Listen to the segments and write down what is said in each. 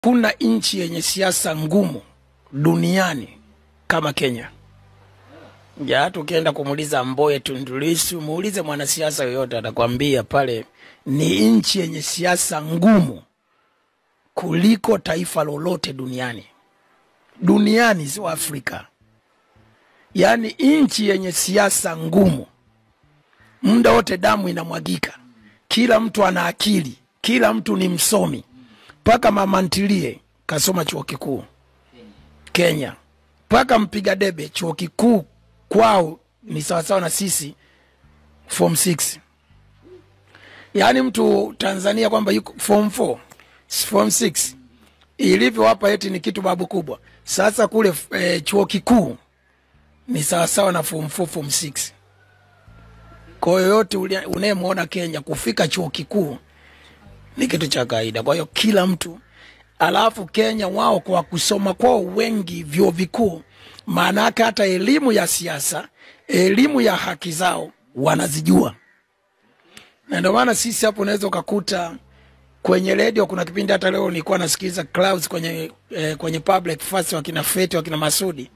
Kuna nchi yenye siasa ngumu duniani kama Kenya. Ja, hata ukienda kumuuliza Mboye, Tundu Lissu, muulize mwanasiasa yoyote, atakwambia pale ni nchi yenye siasa ngumu kuliko taifa lolote duniani, duniani, sio Afrika. Yaani nchi yenye siasa ngumu, muda wote damu inamwagika, kila mtu ana akili, kila mtu ni msomi, mpaka mama ntilie kasoma chuo kikuu Kenya, mpaka mpiga debe chuo kikuu kwao ni sawasawa na sisi form 6 yaani mtu Tanzania kwamba yuko form 4 form 6 ilivyo hapa eti ni kitu babu kubwa. Sasa kule e, chuo kikuu ni sawasawa na form 4 form 6. Kwa yoyote unayemwona Kenya kufika chuo kikuu ni kitu cha kawaida. Kwa hiyo kila mtu alafu Kenya wao kwa kusoma kwao wengi vyuo vikuu, maana yake hata elimu ya siasa, elimu ya haki zao wanazijua, na ndio maana sisi hapo unaweza ukakuta kwenye redio, kuna kipindi hata leo nilikuwa nasikiliza Clouds kwenye, eh, kwenye public first, wakina Feti wakina Masudi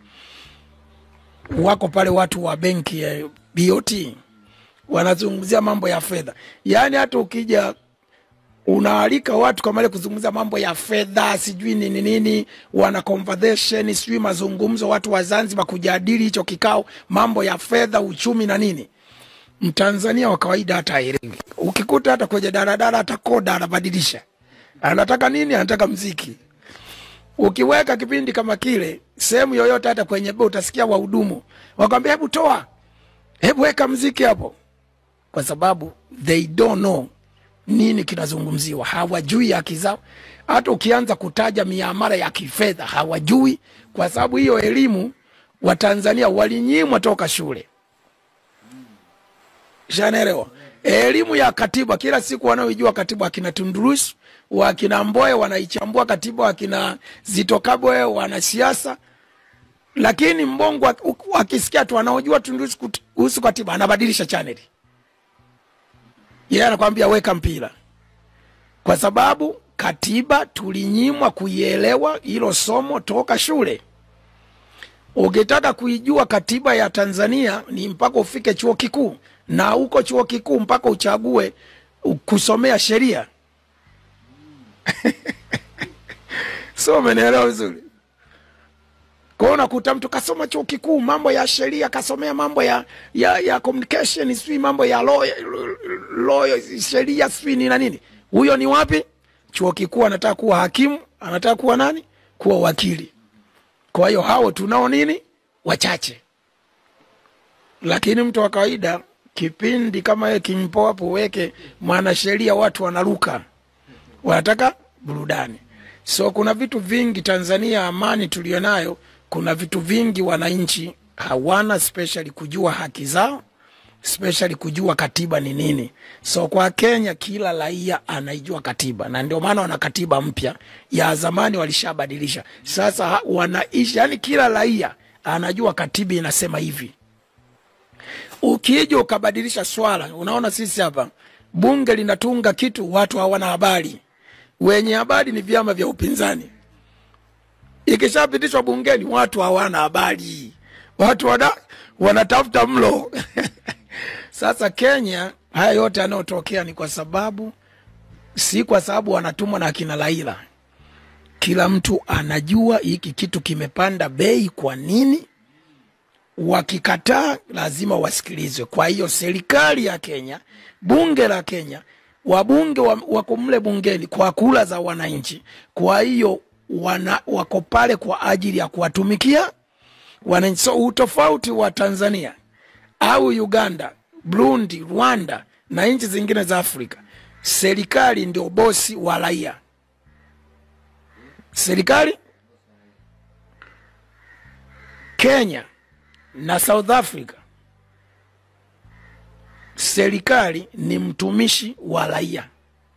wako pale, watu wa benki ya eh, BOT wanazungumzia mambo ya fedha, yaani hata ukija unaalika watu kama ile kuzungumza mambo ya fedha sijui nini nini, wana conversation sijui mazungumzo, watu wa Zanzibar kujadili hicho kikao, mambo ya fedha, uchumi na nini. Mtanzania wa kawaida hata haelewi. Ukikuta hata kwenye daladala, hata koda anabadilisha, anataka nini? Anataka mziki. Ukiweka kipindi kama kile sehemu yoyote, hata kwenye baa, utasikia wahudumu wakwambia, hebu toa, hebu weka mziki hapo, kwa sababu they don't know nini kinazungumziwa, hawajui haki zao. Hata ukianza kutaja miamala ya kifedha hawajui, kwa sababu hiyo elimu Watanzania walinyimwa toka shule. Shanaelewa elimu ya katiba, kila siku wanaoijua katiba, wakina Tundu Lissu wakina Mboye wanaichambua katiba, wakina Zitto Kabwe wanasiasa, lakini mbongo akisikia tu anaojua Tundu Lissu kuhusu katiba anabadilisha chaneli yeye yeah, anakwambia weka mpira, kwa sababu katiba tulinyimwa kuielewa hilo somo toka shule. Ukitaka kuijua katiba ya Tanzania ni mpaka ufike chuo kikuu, na huko chuo kikuu mpaka uchague kusomea sheria so umenielewa vizuri? Kwa hiyo unakuta mtu kasoma chuo kikuu mambo ya sheria, kasomea mambo ya, ya, ya communication, sijui mambo ya law, law sheria sijui ni na nini. Huyo ni wapi? Chuo kikuu. Anataka kuwa hakimu, anataka kuwa nani? Kuwa wakili. Kwa hiyo hao tunao nini? Wachache. Lakini mtu wa kawaida, kipindi kama yeye kimpo hapo, weke mwanasheria, watu wanaruka, wanataka burudani. So kuna vitu vingi Tanzania, amani tulionayo kuna vitu vingi wananchi hawana, especially kujua haki zao, especially kujua katiba ni nini. So kwa Kenya kila raia anaijua katiba, na ndio maana wana katiba mpya. Ya zamani walishabadilisha, sasa wanaishi, yani kila raia anajua katiba inasema hivi. Ukija ukabadilisha swala, unaona sisi hapa bunge linatunga kitu, watu hawana habari, wenye habari ni vyama vya upinzani ikishapitishwa bungeni watu hawana habari, watu wana, wanatafuta mlo Sasa Kenya, haya yote yanayotokea ni kwa sababu, si kwa sababu wanatumwa na akina Laila. Kila mtu anajua hiki kitu kimepanda bei kwa nini, wakikataa lazima wasikilizwe. Kwa hiyo serikali ya Kenya, bunge la Kenya, wabunge wako mle bungeni kwa kula za wananchi, kwa hiyo wana wako pale kwa ajili ya kuwatumikia wananchi. So utofauti wa Tanzania au Uganda, Burundi, Rwanda na nchi zingine za Afrika, serikali ndio bosi wa raia. Serikali Kenya na South Africa, serikali ni mtumishi wa raia.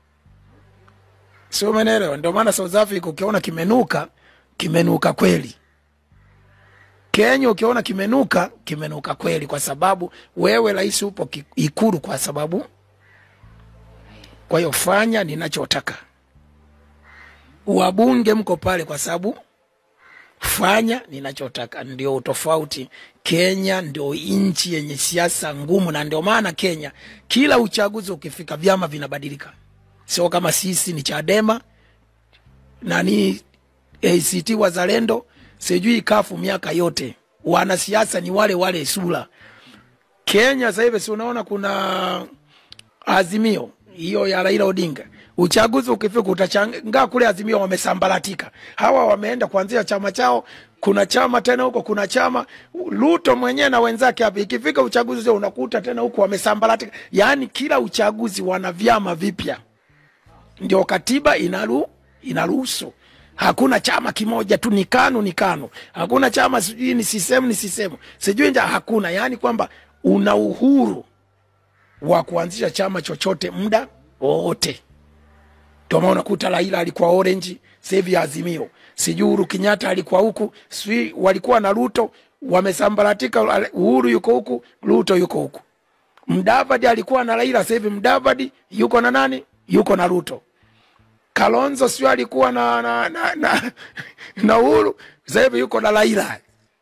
Sio, umeelewa? Ndio maana South Africa ukiona kimenuka, kimenuka kweli. Kenya ukiona kimenuka, kimenuka kweli, kwa sababu wewe rais upo Ikulu, kwa sababu kwa hiyo fanya ninachotaka. wabunge mko pale kwa sababu fanya ninachotaka. Ndio utofauti. Kenya ndio nchi yenye siasa ngumu, na ndio maana Kenya kila uchaguzi ukifika vyama vinabadilika, sio kama sisi ni Chadema nani ACT Wazalendo sijui kafu miaka yote, wanasiasa ni wale wale sura. Kenya sasa hivi si unaona kuna Azimio hiyo ya Raila Odinga, uchaguzi ukifika utachangaa kule Azimio wamesambaratika, hawa wameenda kuanzia chama chao, kuna chama tena huko, kuna chama Ruto mwenyewe na wenzake hapa. Ikifika uchaguzi sio unakuta tena huko wamesambaratika, yaani kila uchaguzi wana vyama vipya, ndio katiba inaru inaruhusu hakuna chama kimoja tu, ni KANU ni KANU, hakuna chama sijui ni sisemu ni sisemu sijui nja, hakuna. Yaani kwamba una uhuru wa kuanzisha chama chochote muda wowote. Ndio maana unakuta Raila alikuwa Orange, sasa hivi Azimio, sijui Uhuru Kenyatta alikuwa huku, sijui walikuwa na Ruto, wamesambaratika. Uhuru yuko huku, Ruto yuko huku. Mdavadi alikuwa na Raila, sasa hivi Mdavadi yuko na nani? Yuko na Ruto. Kalonzo sio alikuwa na na, na, na, na Uhuru, sasa hivi yuko na Raila.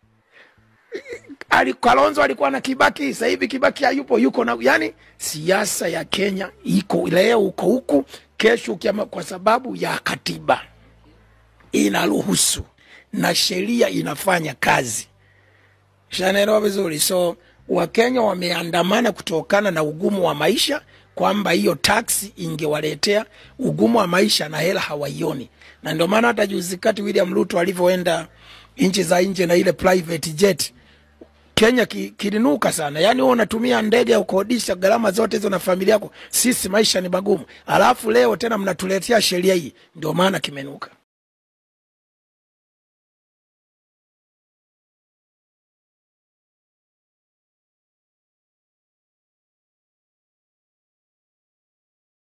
Ali, Kalonzo alikuwa na Kibaki, sasa hivi Kibaki hayupo, yuko na yani, siasa ya Kenya iko leo uko huku, kesho ukiama, kwa sababu ya katiba inaruhusu na sheria inafanya kazi. Shanaelewa vizuri. So Wakenya wameandamana kutokana na ugumu wa maisha, kwamba hiyo taksi ingewaletea ugumu wa maisha na hela hawaioni, na ndio maana hata juzi kati William Ruto alivyoenda nchi za nje na ile private jet Kenya ki, kilinuka sana. Yaani wewe unatumia ndege ya kukodisha gharama zote hizo na familia yako, sisi maisha ni magumu, alafu leo tena mnatuletea sheria hii, ndio maana kimenuka.